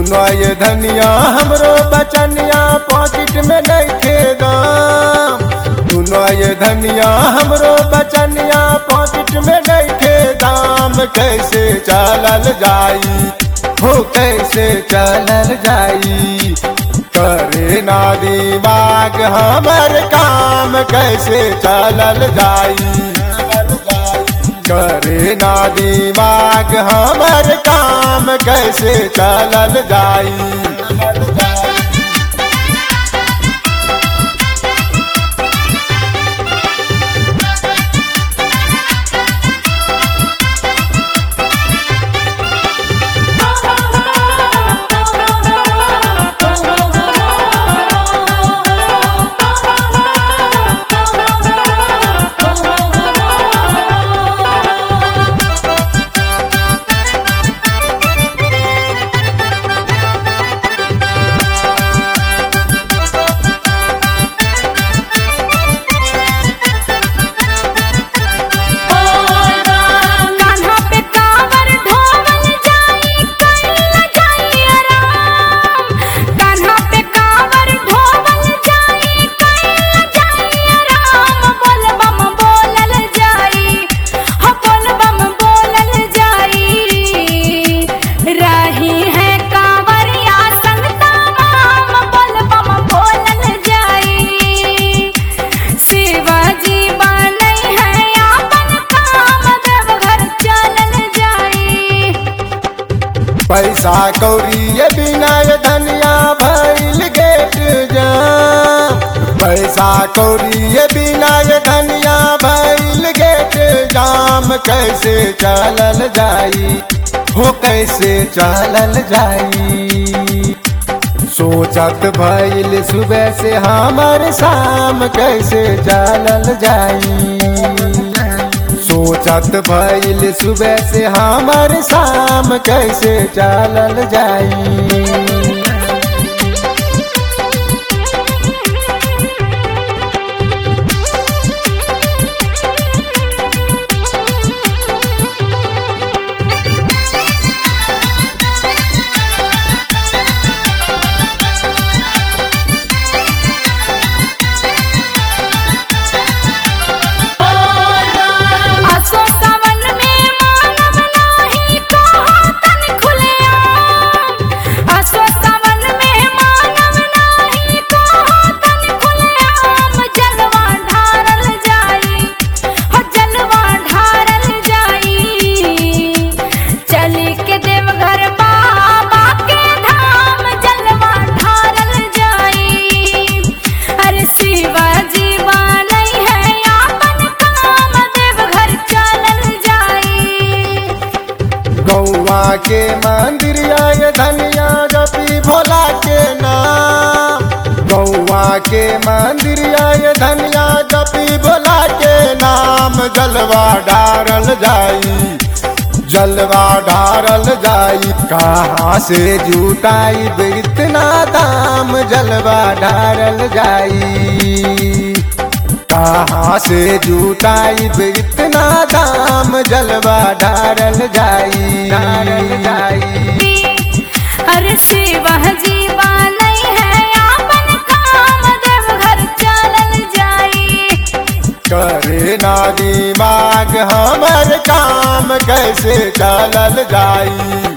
सुनो ये धनिया हमरो बचनिया पॉकेट में नहीं दाम सुनो ये धनिया हमरो बचनिया पॉकेट में नहीं दाम कैसे चलल जाई हो कैसे चलल जाई करे ना दिमाग हमर काम कैसे चलल जाई करे ना दिमाग हमर काम कैसे चलल जाई कान्हा पे कांवर ढोवल जाई कइला जाई आराम कान्हा पे कांवर ढोवल जाई कइला जाई आराम बोल बम बोलल जाई हो बोल बम बोलल जाई रही है कांवरिया संगता माम बोल बम बोलल जाई शिवाजी बनई है आपन काम देवघर चलल जाई पैसा कौड़ी ये बिना ये धनिया भइल गेट जाम पैसा कौड़ी ये बिना ये धनिया भइल गेट जाम कैसे चलल जाई हो कैसे चलल जाई सोचत भइल सुबह से हमर शाम कैसे चलल जाई सोचत भइल सुबह से हमर शाम कैसे चलल जाई आसो सावन में मानव नाही कहो तन खुलेआम आसो सावन में मानव नाही कहो तन खुलेआम जलवा ढारल जाई हो जलवा ढारल जाई चली के देवघर बाबा के धाम जलवा ढारल जाई अरे शिवाजी बनई है आपन काम देवघर चलल जाई गौवा के मंदिर आए धनिया जपी भोला के नाम गौवा के मंदिर आए धनिया जपी भोला के नाम जलवा डारल जाई जलवा ढारल जाई कहाँ से जुटाई इतना दाम जलवा ढारल जाई कहाँ से जुटाई इतना दाम जलवा ढारल जाई ढारल जाई अरे शिवाजी बनई है आपन काम देवघर चलल जाई करे ना दिमाग हमर काम कैसे चलल जाई